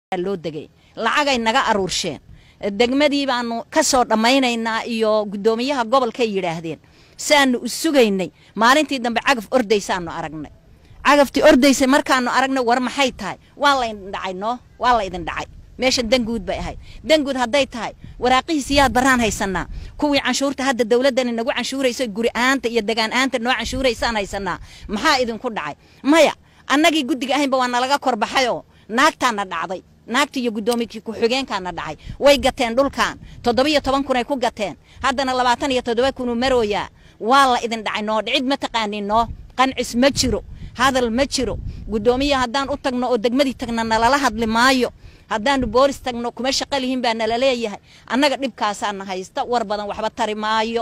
loo degay lacagay naga aruursheen degmadii baanu ka soo dhammaynaynaa iyo guddoomiyaha gobolkay yidhaahdeen saanu u sugaynay maalintii dambe cagaf ordaysaanu aragnay cagaftii ordaysay markaanu aragnay war maxay tahay waa laydin dhacay noo waa laydin dhacay meesha danguud bay ahayd danguud hadday tahay waraaqihiisi yaad baraan haysanaa kuwii canshuurta hadda dowladdani nagu canshuurayso guri ahaanta iyo degaan ahaanta noo canshuuraysaan haysanaa maxaa idinku dhacay maya annagii guddiga ahaynba waa nalaga korbaxayoo naagtaana dhacday naagta iyo guddoomiykii ku-xigeenkaana dhacay way gateen dhulkan toddobiyo toban kunay ku gateen haddana labaatan iyo toddoba kunuu marooyaa waa la idin dhacay noo dhicid ma taqaanin noo qancis ma jiro hadal ma jiro guddoomiya haddaan u tagno oo degmadii tagna nalala hadli maayo haddaanu boolis tagno kuma shaqo lihiin baa nala leeyahay annaga dhibkaasaana haysta war badan waxba tari maayo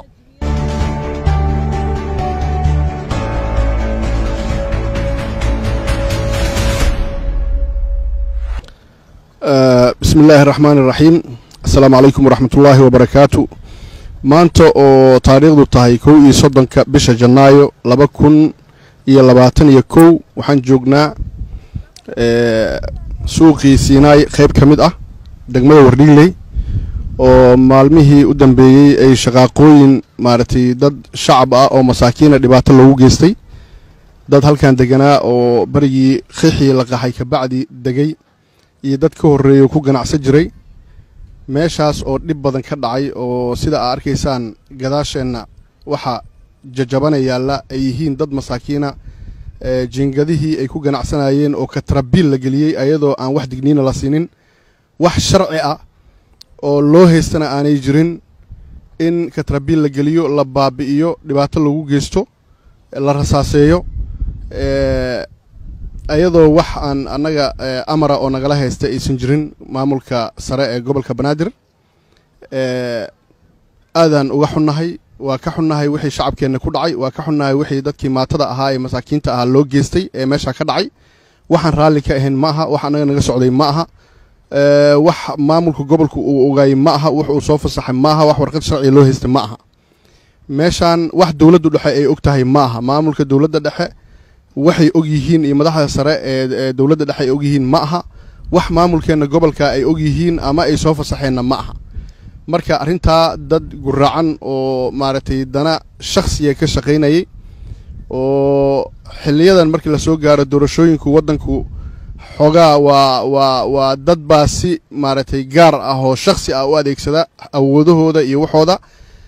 bismi illaahi araxmaan iraxiim assalaamu calaykum waraxmat ullaahi wabarakaatu maanta oo taariikhdu tahay kow iyo soddonka bisha janaayo laba kun iyo labaatan iyo kow waxaan joognaa suuqii siinaay qeyb ka mid ah degmada wardhigley oo maalmihii u dambeeyey ay shaqaaqooyin maaragtay dad shacab ah oo masaakiina dhibaato loogu geystay dad halkan deganaa oo barigii qixii la qaxay kabacdi degay iyo dad ka horreeya ku ganacsan jiray meeshaas oo dhib badan ka dhacay oo sida aa arkaysaan gadaasheenna waxa jajabana yaalla ay yihiin dad masaakiina jiingadihii ay ku ganacsanayeen oo katrabiil la geliyey ayadoo aan wax digniina la siinin wax sharci ah oo loo haystana aanay jirin in katrabiil la geliyo la baabi'iyo dhibaato lagu geysto la rasaaseeyo ayadoo wax aan annaga amara oo nagala haysta aysan jirin maamulka sare ee gobolka banaadir aadaan uga xunnahay waa ka xunnahay wixii shacabkeenna ku dhacay waa ka xunnahay wixii dadkii maatada ahaa ee masaakiinta ahaa loo geystay ee meesha ka dhacay waxaan raalli ka ahayn ma aha wax annaga naga socday ma aha wax maamulka gobolka uu ogaayey ma aha wax uu soo fasaxay ma aha wax warqad sharciga loo haystay ma aha meeshaan wax dowladdu dhexe ay og tahay ma aha maamulka dowladda dhexe waxay og yihiin iyo madaxda sare ee dowladda dhexe ay og yihiin ma aha wax maamulkeenna gobolka ay og yihiin ama ay soo fasaxeenna ma aha marka arrintaa dad guraacan oo maaragtay dana shakhsiga ka shaqaynayay oo xiliyadan markii lasoo gaaro doorashooyinku waddanku xoogaa waa waa waa dad baa si maaragtay gaar ah oo shakhsi ah u adeegsada awoodahooda iyo waxooda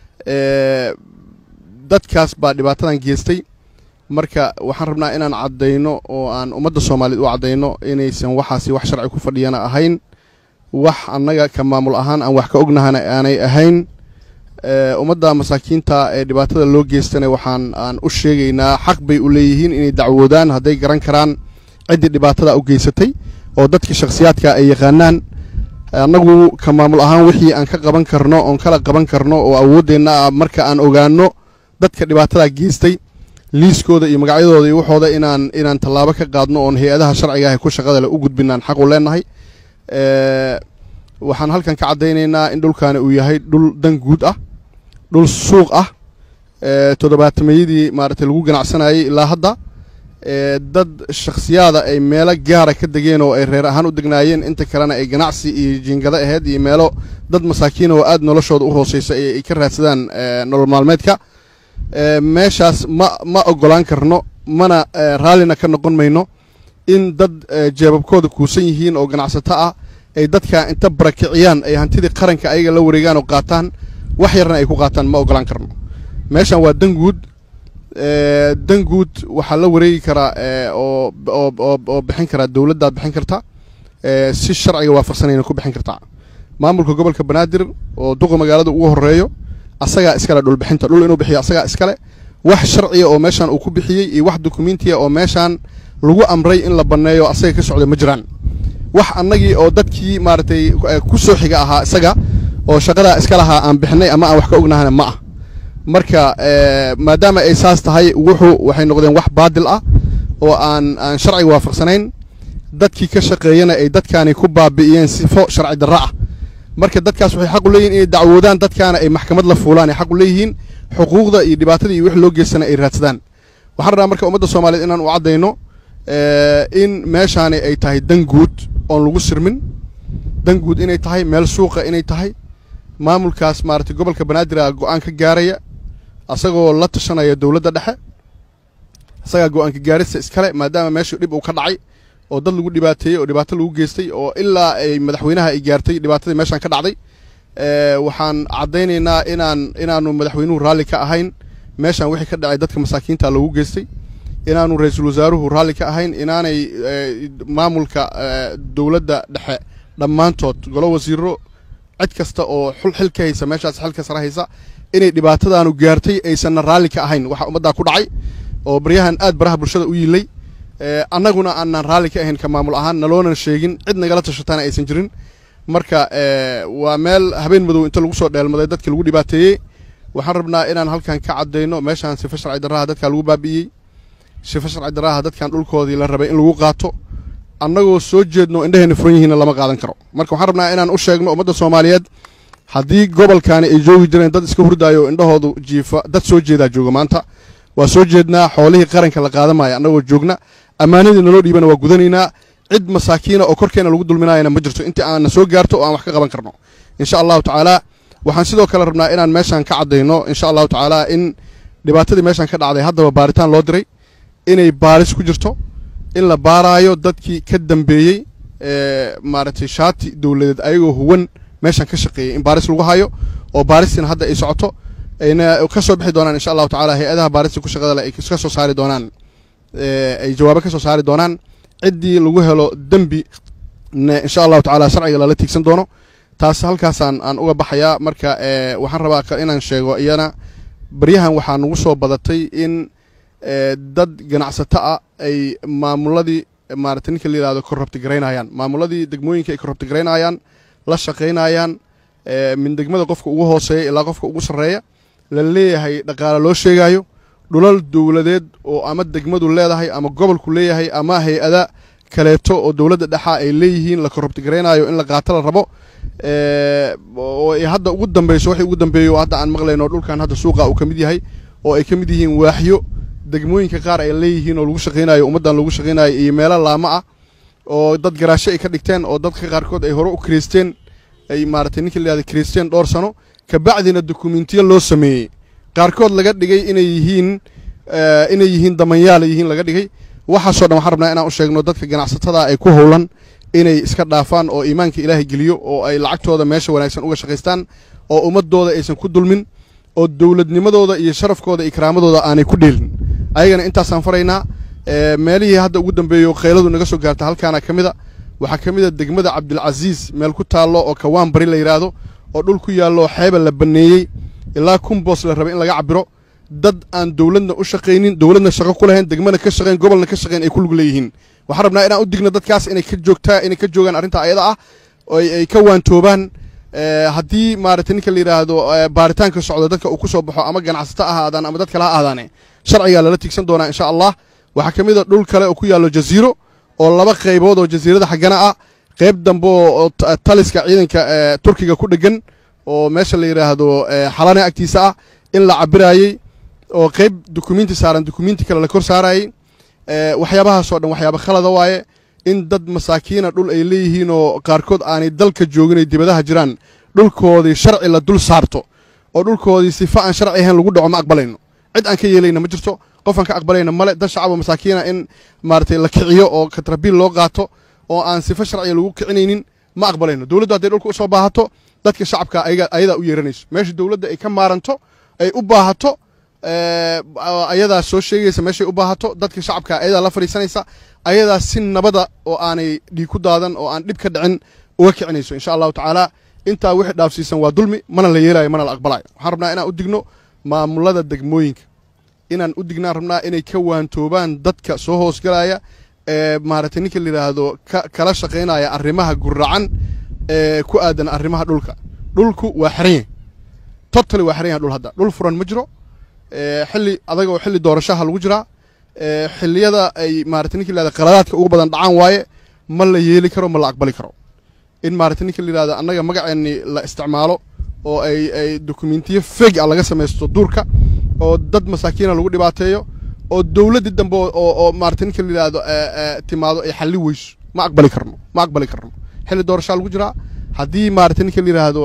dadkaas baa dhibaatadan geystay marka waxaan rabnaa inaan caddayno oo aan ummadda soomaaliyeed u caddayno inaysan waxaasi wax sharci ku fadhiyana ahayn wax annaga ka maamul ahaan aan wax ka ognahana aanay ahayn ummadda masaakiinta ee dhibaatada loo geystana waxaan aan u sheegaynaa xaq bay u leeyihiin inay dacwoodaan hadday garan karaan ciddii dhibaatada u geysatay oo dadka shakhsiyaadka ay yaqaanaan annagu ka maamul ahaan wixii aan ka qaban karno oon kala qaban karno oo awooddeenna ah marka aan ogaano dadka dhibaatada geystay liiskooda iyo magacyadooda iyo waxooda inaan inaan tallaabo ka qaadno oon hay-adaha sharciga ah ku shaqada le u gudbinaan xaq u leenahay waxaan halkan ka caddaynaynaa in dhulkaani uu yahay dhul dan guud ah dhul suuq ah toddobaatameyadii maaragtay lagu ganacsanayay ilaa hadda dad shakhsiyaada ay meelo gaara ka degeen oo ay reer ahaan u degnaayeen inta kalena ay ganacsi iyo jiingado aheyd iyo meelo dad masaakiina oo aad noloshooda u hooseysa ay ka raadsadaan nolol maalmeedka meeshaas ma ma oggolaan karno mana raallina ka noqon mayno in dad jeebabkooda kuusan yihiin oo ganacsato ah ay dadka inta barakiciyaan ay hantidii qaranka ayaga la wareegaan oo qaataan wax yarna ay ku qaataan ma oggolaan karno meeshan waa danguud danguud waxaa la wareegi karaa oo oo bixin karaa dowladdaad bixin karta si sharciga waafaqsanayna ku bixin kartaa maamulka gobolka banaadir oo duqa magaalada ugu horeeyo asagaa iskale dhulbixinta dhul inuu bixiyo asagaa iskale wax sharciya oo meeshaan uu ku bixiyey iyo wax dukumentiya oo meeshaan lagu amray in la banneeyo asaga ka socda ma jiraan wax annagii oo dadkii maaragtay ku soo xiga ahaa isaga oo shaqadaa iska lahaa aan bixinay ama aan wax ka ognahana ma ah marka maadaama ay saas tahay wuxuu waxay noqdeen wax baadil ah oo aan aan sharciga waafaqsanayn dadkii ka shaqeeyana ay dadkaani ku baabi'iyeen sifo sharci darro ah marka dadkaas waxay xaq u leeyihin inay dacwoodaan dadkaana ay maxkamad la fuulaan ay xaq u leeyihiin xuquuqda iyo dhibaatada iyo wix loo geystana ay raadsadaan waxaan rabnaa marka ummadda soomaaliyeed inaan u caddayno in meeshaani ay tahay dan guud oon lagu sirmin dan guud inay tahay meel suuqa inay tahay maamulkaas maaragtay gobolka banaadir a go-aan ka gaaraya asagoo la tashanaya dowladda dhexe isagaa go-aanka gaarista iskale maadaama meeshu dhib uu ka dhacay oo dad lagu dhibaateeyey oo dhibaato lagu geystay oo ilaa ay madaxweynaha ay gaartay dhibaatadii meeshaan ka dhacday waxaan caddaynaynaa inaan inaanu madaxweynuhu raalli ka ahayn meeshaan wixii ka dhacay dadka masaakiinta loogu geystay inaanu ra-iisul wasaaruhu raalli ka ahayn inaanay maamulka dowladda dhexe dhammaantood golo wasiiro cid kasta oo xul xil ka haysa meeshaas xilka sare haysa inay dhibaatadaanu gaartay aysanna raalli ka ahayn waxa ummaddaa ku dhacay oo baryahan aad baraha bulshada u yiilay annaguna aanaan raalli ka ahayn ka maamul ahaan naloonan sheegin cid nagala tashataana aysan jirin marka waa meel habeen madow inta lagu soo dheelmaday dadka lagu dhibaateeyey waxaan rabnaa inaan halkan ka caddayno meeshaan sifa sharci darraha dadkaa lagu baabi'iyey sifa sharci darraha dadkan dhulkoodii la rabay in lagu qaato annagoo soo jeedno indhaheenna furan yihiinna lama qaadan karo marka waxaan rabnaa inaan u sheegno ummadda soomaaliyeed haddii gobolkaani ay joogi jireen dad iska hurdaayo indhahoodu jiifa dad soo jeedaa jooga maanta waa soo jeednaa xoolihii qaranka la qaadamaya annagoo joogna ammaanadii naloo dhiibana waa gudanaynaa cid masaakiina oo korkeena lagu dulminaayana ma jirto intii aanna soo gaarto oo aan wax ka qaban karno insha allahu tacaala waxaan sidoo kale rabnaa inaan meeshaan ka caddayno insha allahu tacaala in dhibaatadii meeshaan ka dhacday haddaba baaritaan loo diray inay baaris ku jirto in la baaraayo dadkii ka dambeeyey maaragtay shaati dowladeed ayagoo huwan meeshaan ka shaqeeyey in baaris lagu hayo oo baaristiina hadda ay socoto ayna ka soo bixi doonaan insha allahu tacala hay-adaha baarista ku shaqada le ay ka soo saari doonaan ay jawaabo ka soo saari doonaan ciddii lagu helo dembi insha allahu tacala sharciga lala tiigsan doono taas halkaasaan aan uga baxayaa marka waxaan rabaa inaan sheego iyana baryahan waxaa nagu soo badatay in dad ganacsato ah ay maamuladii maarata ninka la yihahdo korrabti garaynayaan maamuladii degmooyinka ay korrabti garaynayaan la shaqaynayaan min degmada qofka ugu hooseeya ilaa qofka ugu sarreeya la leeyahay dhaqaale loo sheegaayo dhulal dowladeed oo ama degmadu leedahay ama gobolku leeyahay ama hay-ada kaleeto oo dowladda dhexa ay leeyihiin la korrabti garaynaayo in la qaato la rabo oo ay hadda ugu dambeyso waxay ugu dambeeyo hadda aan maqlayno dhulkan hadda suuqa uu ka mid yahay oo ay ka mid yihiin waaxyo degmooyinka qaar ay leeyihiin oo lagu shaqaynayo ummaddan lagu shaqaynayo iyo meelo laamo ah oo dad garaasho ay ka dhigteen oo dadka qaarkood ay hore u kireysteen ay maaratay ninka la yihahda kireysteen dhowr sano kabacdina dokumentiyo loo sameeyey qaarkood laga dhigay inay yihiin inay yihiin damanyaala yihiin laga dhigay waxaasoo dhan waxaan rabnaa inaan u sheegno dadka ganacsatada ay ku howlan inay iska dhaafaan oo iimaanka ilaahay geliyo oo ay lacagtooda meesha wanaagsan uga shaqaystaan oo ummadooda aysan ku dulmin oo dowladnimadooda iyo sharafkooda iyo karaamadooda aanay ku dheelin ayagana intaasaan faraynaa meelihii hadda ugu dambeeyo qayladu naga soo gaarta halkaana ka mida waxaa ka mid a degmada cabdilcasiis meel ku taallo oo kawaan bari la yidhaahdo oo dhul ku yaallo xeeba la banneeyey ilaa kumboos la rabay in laga cabiro dad aan dowladna u shaqaynin dowladna shaqo ku lahayn degmana ka shaqayn gobolna ka shaqayn ay ku lug leeyihiin waxaan rabnaa inaan u digno dadkaas inay ka joogtaa inay ka joogaan arrinta ayada ah oo ay ka waantoobaan haddii maaragtay ninka la yidhaahdo baaritaanka socdo dadka uu ku soo baxo ama ganacsato ha ahaadaan ama dad kale ha ahaadaane sharcigaa lala tigsan doonaa insha allah waxaa ka mid a dhul kale oo ku yaallo jaziiro oo laba qaybood oo jasiirada xaggana ah qayb dambe oo taliska ciidanka turkiga ku dhegan oo meesha la yidhaahdo xalane agtiisa ah in la cabiraayey oo qayb dukumenti saaran dukumenti kale la kor saarayey waxyaabahaasoo dhan waxyaaba khalada waaye in dad masaakiina dhul ay leeyihiin oo qaarkood aanay dalka joogin ay dibadaha jiraan dhulkoodii sharci la dul saarto oo dhulkoodii sifa aan sharci ahayn lagu dhaco ma aqbalayno cid aan ka yeelayna ma jirto qof aan ka aqbalayna male dad shacabo masaakiina in maaratay la kiciyo oo katrabiil loo qaato oo aan sifa sharciga lagu kicinaynin ma aqbalayno dowladdu hadday dhulka usoo baahato dadka shacabka ayadaa u yeeranayso meesha dowladda ay ka maaranto ay u baahato ayadaa soo sheegaysa meeshay u baahato dadka shacabka ayadaa la fadhiisanaysa ayadaa si nabada oo aanay dhiig ku daadan oo aan dhib ka dhicin uga kicinayso insha allahu tacaala intaa wixii dhaafsiisan waa dulmi mana la yeelayo mana la aqbalayo waxaan rabnaa inaan u digno maamulada degmooyinka inaan u dignaan rabnaa inay ka waantoobaan dadka soo hoosgalaya ee maaragtay ninka la yidhaahdo kala shaqaynaya arrimaha guracan ee ku aadan arrimaha dhulka dhulku waa xiran yahay totally waa xiran yahay dhul hadda dhul furan ma jiro xilli adagoo xilli doorashaha lagu jiraa xilliyada ay maaragtay ninka la yihahdo qaladaadka ugu badan dhacaan waaye ma la yeeli karo ma la aqbali karo in maaragtay ninka la yihahdo annaga magaceenni la isticmaalo oo ay ay dokumentiyo feg a laga samaysto duurka oo dad masaakiina lagu dhibaateeyo oo dowladdii dambe oo oo maaragtay ninka la yihahdo timaado ay xalli weyso ma aqbali karno ma aqbali karno xilli doorashaa lagu jiraa haddii maarata ninka la yidhaahdo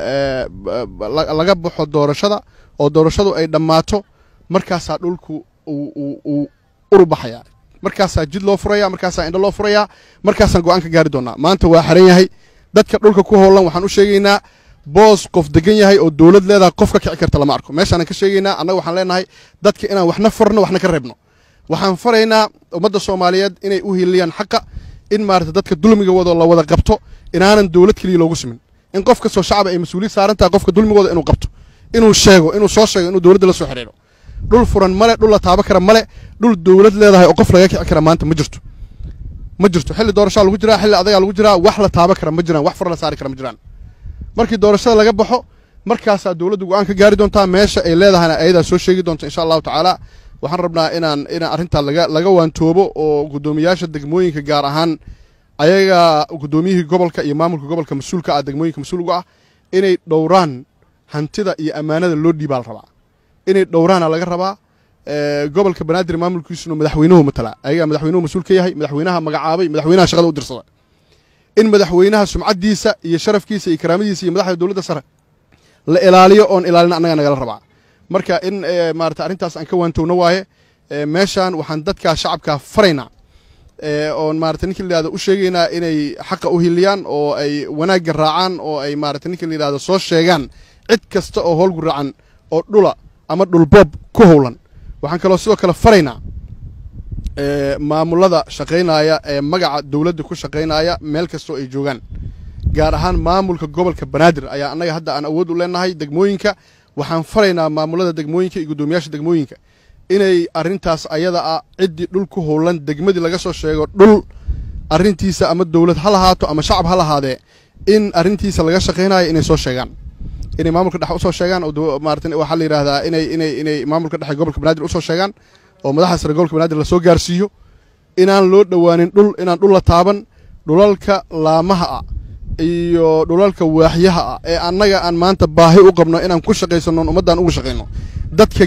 laga baxo doorashada oo doorashadu ay dhammaato markaasaa dhulku uu urubaxaya markaasaa jid loo furaya markaasaa indho loo furaya markaasaan go-aan ka gaari doonaa maanta waa xaran yahay dadka dhulka ku howlan waxaan u sheegaynaa boos qof degan yahay oo dowlad leedaha qof ka kici karta lama arko meeshaanan ka sheegaynaa annaga waxaan leenahay dadka inaan waxna farno waxna ka reebno waxaan faraynaa ummadda soomaaliyeed inay u hiliyaan xaqa in maarata dadka dulmiga wado la wada qabto inaanan dowlad keliya loogu simin in qof kastoo shacaba ay mas-uuliyad saaran tahay qofka dulmigooda inuu qabto inuu sheego inuu soo sheego inuu dowladda la soo xidhiidho dhul furan male dhul la taabo kara male dhul dowlad leedahay oo qof laga kici kara maanta ma jirto ma jirto xilli doorashaa lagu jiraa xilli adagaa lagu jiraa wax la taabo kara ma jiraan wax fur la saari kara ma jiraan markii doorashada laga baxo markaasaa dowladdu go-aan ka gaari doontaa meesha ay leedahayna ayadaa soo sheegi doonta insha allahu tacaala waxaan rabnaa inaan inaan arrintaa laga laga waantoobo oo guddoomiyaasha degmooyinka gaar ahaan ayaga guddoomiyihii gobolka iyo maamulka gobolka mas-uulka ah degmooyinka mas-uulga ah inay dhowraan hantida iyo ammaanada loo dhiibaa la rabaa inay dhowraana laga rabaa gobolka banaadir maamulkiisuna madaxweynuhu matala ayagaa madaxweynuhu mas-uul ka yahay madaxweynaha magacaabay madaxweynaha shaqada u dirsada in madaxweynaha sumcaddiisa iyo sharafkiisa iyo karaamadiisa iyo madaxda dowladda sare la ilaaliyo oon ilaalina annaga nagala rabaa marka in maarata arrintaas aan ka waantowno waaye meeshaan waxaan dadkaa shacabkaa faraynaa oon maarata ninka la yihahdo u sheegaynaa inay xaqa u hiliyaan oo ay wanaagga raacaan oo ay maarata ninka la yihahdo soo sheegaan cid kasta oo howlgu raacan oo dhula ama dhulboob ku howlan waxaan kaloo sidoo kale faraynaa maamulada shaqaynaya ee magaca dowladda ku shaqaynaya meel kastoo ay joogaan gaar ahaan maamulka gobolka banaadir ayaa annaga hadda aan awood u leenahay degmooyinka waxaan faraynaa maamulada degmooyinka iyo guddoomiyaasha degmooyinka inay arrintaas ayada ah ciddii dhul ku howlan degmadii laga soo sheego dhul arrintiisa ama dowlad ha lahaato ama shacab ha lahaadee in arrintiisa laga shaqaynayo inay soo sheegaan inay maamulka dhexe usoo sheegaan oo maarata waxaa la yidhahdaa inay inay inay maamulka dhexe gobolka banaadir usoo sheegaan oo madaxda sare gobolka banaadir lasoo gaarsiiyo inaan loo dhowaanin dhul inaan dhul la taaban dhulalka laamaha ah iyo dhulalka waaxyaha ah ee annaga aan maanta baahi u qabno inaan ku shaqaysano ummaddaan ugu shaqayno dadka